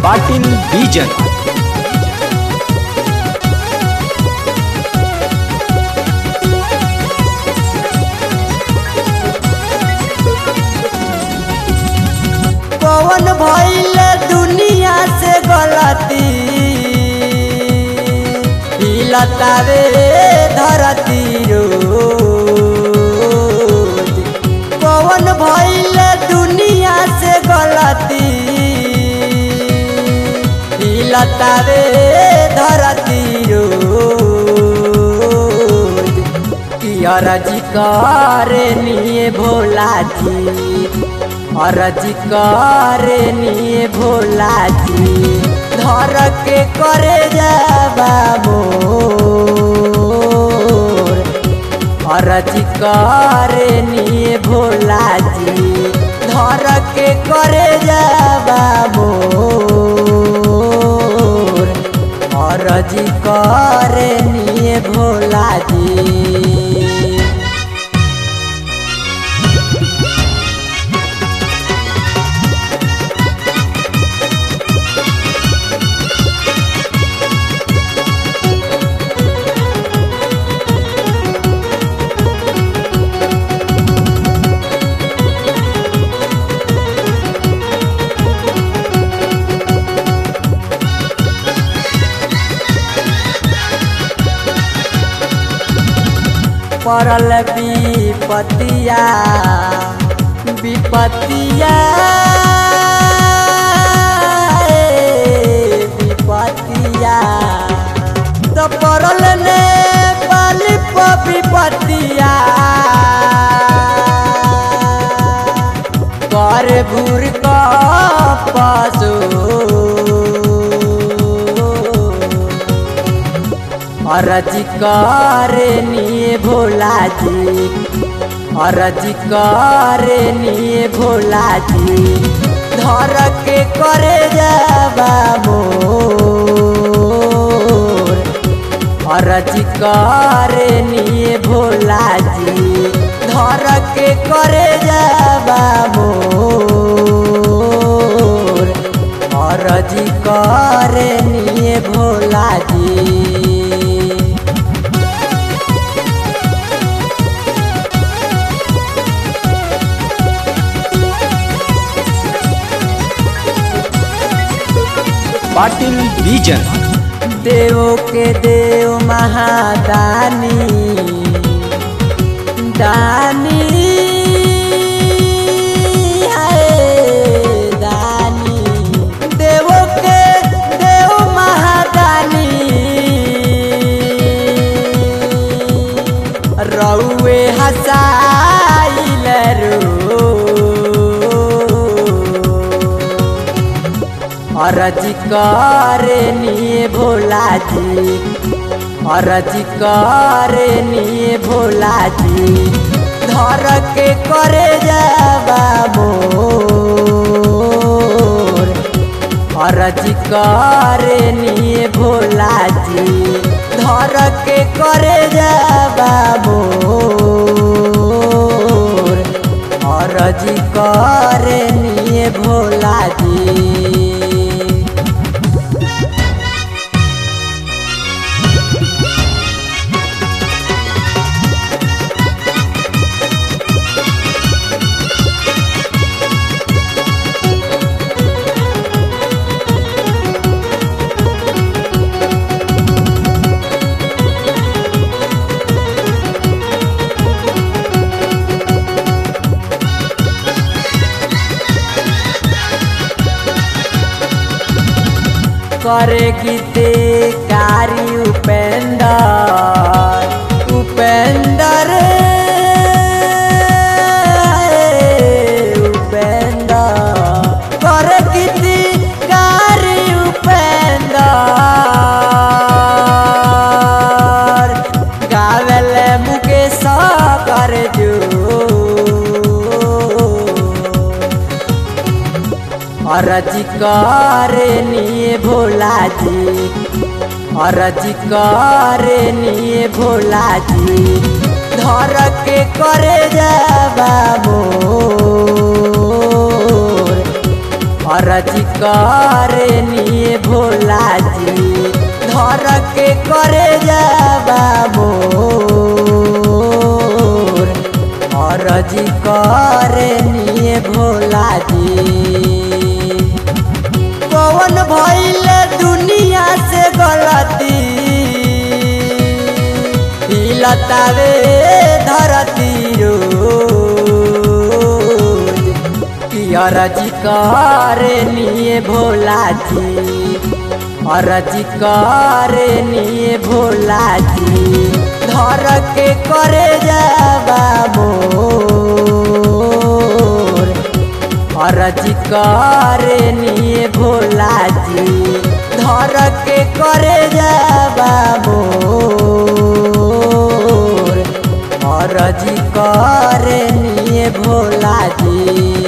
ಪಾಟೀಲ್ ಬೀಜನ್ कौन भइल दुनिया से गलती हिलतावे धरती रोज कौन भइल दुनिया से गलती हिलतावे धरती रोज कियरजी करे निये भोला जी अरजी करे निये भोला जी धर के करे जाबा मोर अरजी करे निये भोला जी धर के करे जाबा मोर अरजी करे निये भोला जी पड़ल विपतिया विपतिया ए, विपतिया तो पड़ल ने पाली विपतिया कर भूर का पासो अरजी करे निये भोला जी अरजी करे निये भोला जी धर के करे जाबा मोर अरजी करे निये भोला जी धर के करे जाबा मोर अरजी करे निये भोला जी ಪಾಟೀಲ್ ಬೀಜನ್ देव के देव महादानी दानी हाय दानी देव के देव महादानी रउए हसाइल रो अरजी करे निये भोला जी अरजी करे निये भोला जी धर के करे जाबा मोर अरजी करे निये भोला जी धर के करे जाबा मोर अरजी करे निये भोला जी करे गीते कारी उपेंदर उपेंदर उपेंदर करे गीती कारी उपेंदर गावेल मुकेश कर जो अरजी करे निये भोला जी अरजी करे निये भोला जी धर के करे जाबा मोर अरजी करे निये भोला जी धर के करे जाबा मोर अरजी करे निये भोला जी कौन भइल दुनिया से गलती हिलतावे धरती रोज कि अरजी करे निये भोला जी अरजी करे निये भोला जी धर के करे जाबा मोर अरजी करे निये भोला जी धर के करे जाबा मोर अरजी करे निये भोला जी